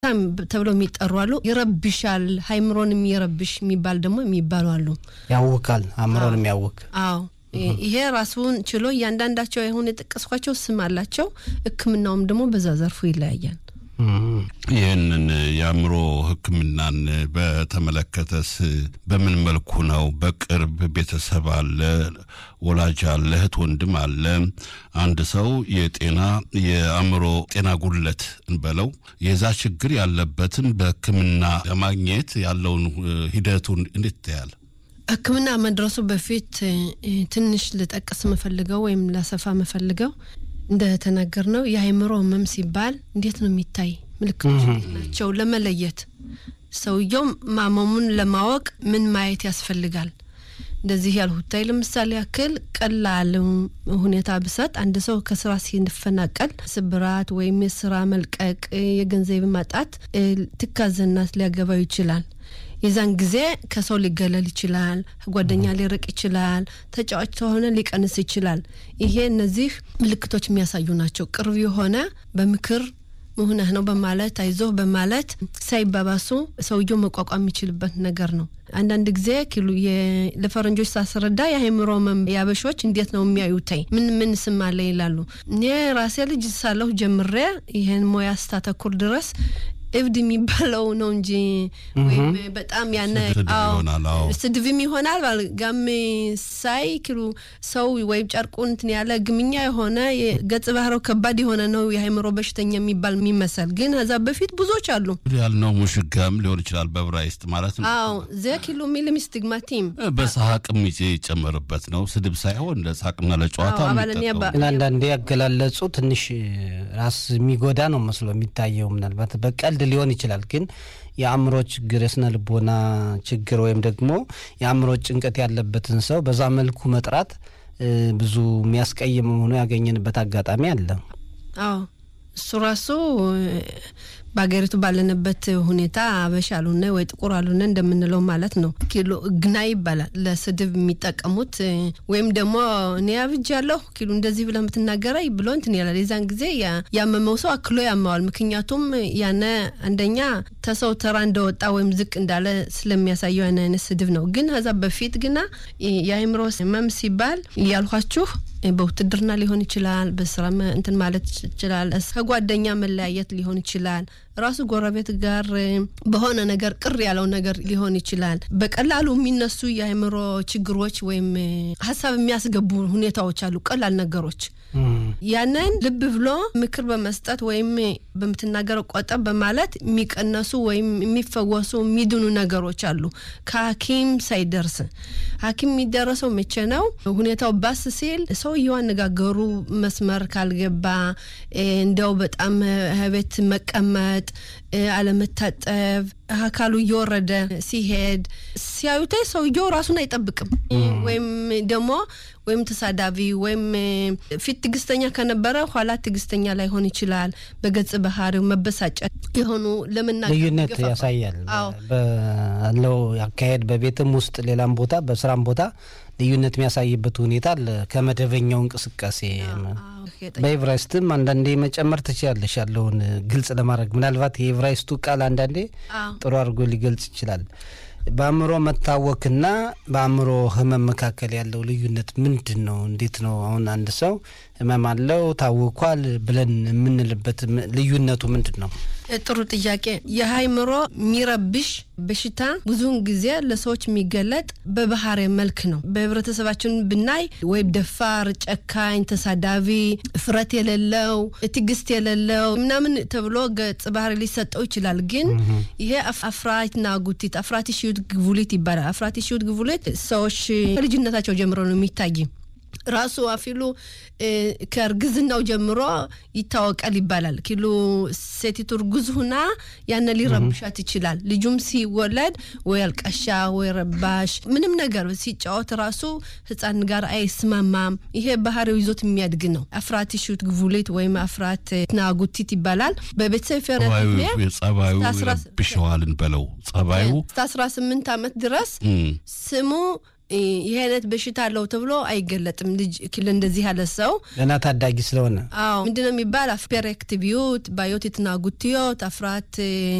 ተብለው የሚጠሩ አሉ። ይረብሻል፣ ሀይምሮንም ይረብሽ የሚባል ደግሞ የሚባሉ አሉ። ያውካል፣ አእምሮን የሚያውክ አዎ ይሄ ራሱን ችሎ እያንዳንዳቸው የሆነ የጠቀስኳቸው ስም አላቸው። ሕክምናውም ደግሞ በዛ ዘርፉ ይለያያል። ይህንን የአእምሮ ሕክምናን በተመለከተስ በምን መልኩ ነው? በቅርብ ቤተሰብ አለ፣ ወላጅ አለ፣ እህት ወንድም አለ። አንድ ሰው የጤና የአእምሮ ጤና ጉድለት እንበለው የዛ ችግር ያለበትን በሕክምና ለማግኘት ያለውን ሂደቱን እንዴት ታያል? ሕክምና መድረሱ በፊት ትንሽ ልጠቅስ መፈልገው ወይም ላሰፋ መፈልገው እንደተናገር ነው የአእምሮ ህመም ሲባል እንዴት ነው የሚታይ ምልክቶች ናቸው ለመለየት ሰውየው ማመሙን ለማወቅ ምን ማየት ያስፈልጋል? እንደዚህ ያልሁታይ ለምሳሌ ያክል ቀላል ሁኔታ ብሰጥ አንድ ሰው ከስራ ሲፈናቀል ስብራት ወይም የስራ መልቀቅ፣ የገንዘብ ማጣት ትካዘናት ሊያገባው ይችላል። የዛን ጊዜ ከሰው ሊገለል ይችላል። ጓደኛ ሊርቅ ይችላል። ተጫዋች ከሆነ ሊቀንስ ይችላል። ይሄ እነዚህ ምልክቶች የሚያሳዩ ናቸው። ቅርብ የሆነ በምክር መሆንህ ነው በማለት አይዞህ በማለት ሳይባባሱ ሰውየው መቋቋም የሚችልበት ነገር ነው። አንዳንድ ጊዜ ኪሉ ለፈረንጆች ሳስረዳ የአእምሮ ያበሾች እንዴት ነው የሚያዩተኝ ምን ምን ስም አለ ይላሉ። እኔ ራሴ ልጅ ሳለሁ ጀምሬ ይህን ሙያ ስታተኩር ድረስ እብድ የሚባለው ነው እንጂ ወይም በጣም ያነ ስድብም ይሆናል ጋም ሳይ ክሉ ሰው ወይም ጨርቁ እንትን ያለ ግምኛ የሆነ ገጽ ባህሪው ከባድ የሆነ ነው የአእምሮ በሽተኛ የሚባል የሚመሰል ግን ከዛ በፊት ብዙዎች አሉ ያልነው ሙሽጋም ሊሆን ይችላል በብራይስጥ ማለት ነው። አዎ ዘ ኪሎ ሚልም ስቲግማቲም በሳቅም ይጨመርበት ነው ስድብ ሳይሆን ለሳቅና ለጨዋታ ግን አንዳንዴ ያገላለጹ ትንሽ ራስ የሚጎዳ ነው መስሎ የሚታየው ምናልባት በቀልድ ሊሆን ይችላል ግን የአእምሮ ችግር የስነ ልቦና ችግር ወይም ደግሞ የአእምሮ ጭንቀት ያለበትን ሰው በዛ መልኩ መጥራት ብዙ የሚያስቀይም ሆኖ ያገኘንበት አጋጣሚ አለ። አዎ እሱ ራሱ በሀገሪቱ ባለንበት ሁኔታ አበሻ አሉነ ወይ ጥቁር አሉነ እንደምንለው ማለት ነው። ኪሎ ግና ይባላል ለስድብ የሚጠቀሙት ወይም ደግሞ እኔ አብጃለሁ ኪሎ እንደዚህ ብለህ የምትናገረኝ ብሎ እንትን ይላል። የዛን ጊዜ ያመመው ሰው አክሎ ያመዋል። ምክንያቱም ያነ አንደኛ ተሰው ተራ እንደወጣ ወይም ዝቅ እንዳለ ስለሚያሳየው ያን አይነት ስድብ ነው። ግን ከዛ በፊት ግና የአእምሮ ህመም ሲባል እያልኋችሁ በውትድርና ሊሆን ይችላል። በስራ እንትን ማለት ይችላል። ከጓደኛ መለያየት ሊሆን ይችላል። ራሱ ጎረቤት ጋር በሆነ ነገር ቅር ያለው ነገር ሊሆን ይችላል። በቀላሉ የሚነሱ የአእምሮ ችግሮች ወይም ሀሳብ የሚያስገቡ ሁኔታዎች አሉ። ቀላል ነገሮች ያንን ልብ ብሎ ምክር በመስጠት ወይም በምትናገረው ቆጠብ በማለት የሚቀነሱ ወይም የሚፈወሱ የሚድኑ ነገሮች አሉ። ከሐኪም ሳይደርስ ሐኪም የሚደረሰው መቼ ነው? ሁኔታው ባስ ሲል ሰውየው አነጋገሩ መስመር ካልገባ እንዲያው በጣም ቤት መቀመጥ አለመታጠብ አካሉ እየወረደ ሲሄድ ሲያዩታይ ሰውየው ራሱን አይጠብቅም። ወይም ደግሞ ወይም ተሳዳቢ ወይም ፊት ትዕግስተኛ ከነበረ ኋላ ትዕግስተኛ ላይሆን ይችላል። በገጽ ባህሪው መበሳጨት የሆኑ ለመናገር ልዩነት ያሳያል ባለው አካሄድ በቤትም ውስጥ ሌላም ቦታ በስራም ቦታ ልዩነት የሚያሳይበት ሁኔታ አለ ከመደበኛው እንቅስቃሴ። በኤቨራይስትም አንዳንዴ መጨመር ትችላለሽ ያለውን ግልጽ ለማድረግ ምናልባት የኤቨራይስቱ ቃል አንዳንዴ ጥሩ አድርጎ ሊገልጽ ይችላል። በአእምሮ መታወክና በአእምሮ ህመም መካከል ያለው ልዩነት ምንድን ነው? እንዴት ነው? አሁን አንድ ሰው ህመም አለው ታውኳል ብለን የምንልበት ልዩነቱ ምንድን ነው? ጥሩ ጥያቄ። የአእምሮ የሚረብሽ በሽታ ብዙውን ጊዜ ለሰዎች የሚገለጥ በባህሪ መልክ ነው። በህብረተሰባችን ብናይ ወይም ደፋር፣ ጨካኝ፣ ተሳዳቢ፣ እፍረት የሌለው ትዕግስት የሌለው ምናምን ተብሎ ገጽ ባህሪ ሊሰጠው ይችላል። ግን ይሄ አፍራትና ጉቲት አፍራቲ ሽዩት ግቡሊት ይባላል። አፍራቲ ሽዩት ግቡሊት ሰዎች ከልጅነታቸው ጀምሮ ነው የሚታይ ራሱ አፊሉ ከእርግዝናው ጀምሮ ይታወቃል ይባላል። ኪሉ ሴቲቱ እርጉዝ ሁና ያነ ሊረብሻት ይችላል። ልጁም ሲወለድ ወይ አልቃሻ ወይ ረባሽ ምንም ነገር ሲጫወት ራሱ ህፃን ጋር አይስማማም። ይሄ ባህሪው ይዞት የሚያድግ ነው። አፍራት ሹት ግቡሌት ወይም አፍራት ናጉቲት ይባላል። በቤተሰብ ጸባዩ ይረብሸዋልን በለው ጸባዩ እስከ አስራ ስምንት አመት ድረስ ስሙ ይህ አይነት በሽታ አለው ተብሎ አይገለጥም። ልጅ እንደዚህ ያለ ሰው ገና ታዳጊ ስለሆነ አዎ ምንድነው የሚባል ፔሬክቲቪዩት ባዮት የትናጉትዮት አፍራት